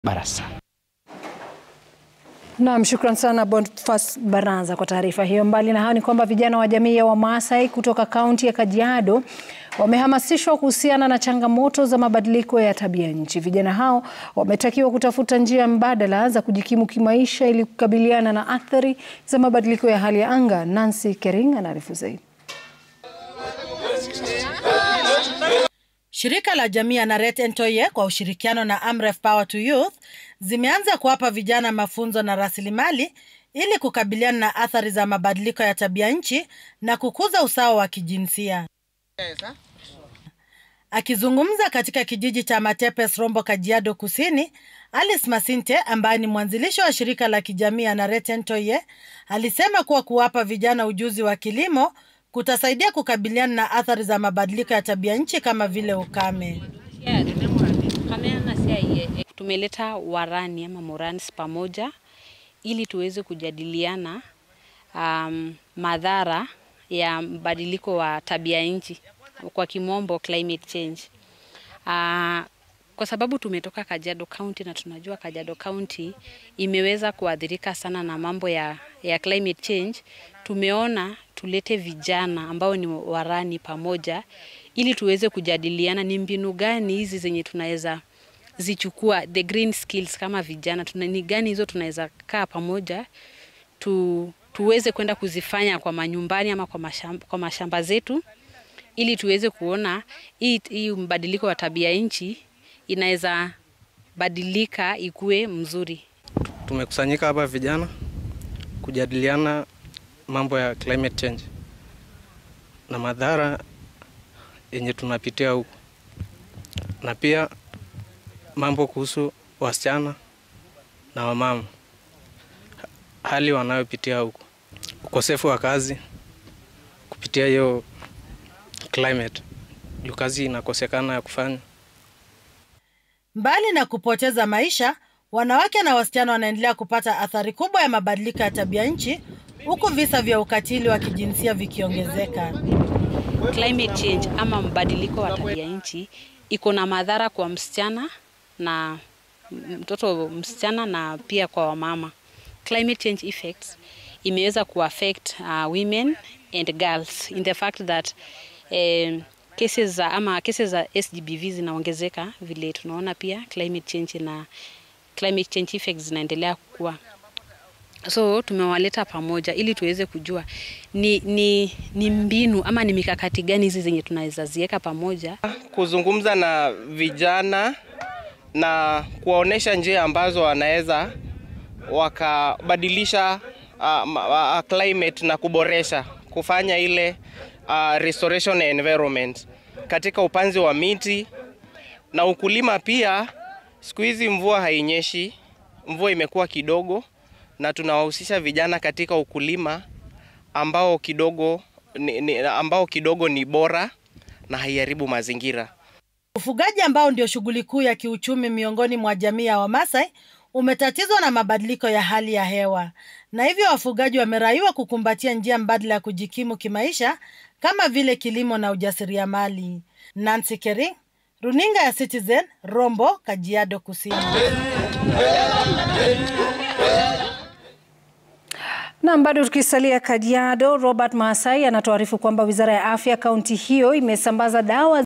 Barasa. Naam, shukran sana Bonfas Baraza kwa taarifa hiyo. Mbali na hayo ni kwamba vijana wa jamii ya Wamaasai kutoka kaunti ya Kajiado wamehamasishwa kuhusiana na changamoto za mabadiliko ya tabia nchi. Vijana hao wametakiwa kutafuta njia mbadala za kujikimu kimaisha ili kukabiliana na athari za mabadiliko ya hali ya anga. Nancy Kering anaarifu zaidi. Shirika la jamii ya Naret Ntoye kwa ushirikiano na Amref Power to Youth zimeanza kuwapa vijana mafunzo na rasilimali ili kukabiliana na athari za mabadiliko ya tabia nchi na kukuza usawa wa kijinsia. Akizungumza katika kijiji cha Matepes, Rombo, Kajiado Kusini, Alice Masinte ambaye ni mwanzilishi wa shirika la kijamii ya Naret Ntoye alisema kuwa kuwapa vijana ujuzi wa kilimo kutasaidia kukabiliana na athari za mabadiliko ya tabia nchi kama vile ukame. Tumeleta warani ama morans pamoja ili tuweze kujadiliana um, madhara ya mbadiliko wa tabia nchi kwa kimombo climate change. Uh, kwa sababu tumetoka Kajiado County na tunajua Kajiado County imeweza kuathirika sana na mambo ya, ya climate change. Tumeona tulete vijana ambao ni warani pamoja ili tuweze kujadiliana ni mbinu gani hizi zenye tunaweza zichukua the green skills kama vijana tuna, ni gani hizo tunaweza kaa pamoja tu, tuweze kwenda kuzifanya kwa manyumbani ama kwa mashamba, kwa mashamba zetu ili tuweze kuona hii, hii mbadiliko wa tabia nchi inaweza badilika ikuwe mzuri. Tumekusanyika hapa vijana kujadiliana mambo ya climate change na madhara yenye tunapitia huku, na pia mambo kuhusu wasichana na wamama, hali wanayopitia huku, ukosefu wa kazi kupitia hiyo climate, juu kazi inakosekana ya kufanya. Mbali na kupoteza maisha, wanawake na wasichana wanaendelea kupata athari kubwa ya mabadiliko ya tabia nchi huku visa vya ukatili wa kijinsia vikiongezeka. Climate change ama mbadiliko wa tabia nchi iko na madhara kwa msichana na mtoto msichana na pia kwa wamama. Climate change effects imeweza kuaffect uh, women and girls in the fact that eh, cases za ama cases za SGBV zinaongezeka vile tunaona pia climate change na climate change effects zinaendelea kukua. So tumewaleta pamoja ili tuweze kujua ni, ni, ni mbinu ama ni mikakati gani hizi zenye tunaweza ziweka pamoja, kuzungumza na vijana na kuwaonesha njia ambazo wanaweza wakabadilisha uh, uh, climate na kuboresha kufanya ile uh, restoration environment katika upanzi wa miti na ukulima pia. Siku hizi mvua hainyeshi, mvua imekuwa kidogo na tunawahusisha vijana katika ukulima ambao kidogo ni, ni, ambao kidogo ni bora na haiharibu mazingira. Ufugaji ambao ndio shughuli kuu ya kiuchumi miongoni mwa jamii ya Wamasai umetatizwa na mabadiliko ya hali ya hewa, na hivyo wafugaji wameraiwa kukumbatia njia mbadala ya kujikimu kimaisha kama vile kilimo na ujasiriamali. Nancy Kering, runinga ya Citizen, Rombo, Kajiado Kusini. Na bado tukisalia Kajiado, Robert Maasai anatuarifu kwamba wizara ya afya kaunti hiyo imesambaza dawa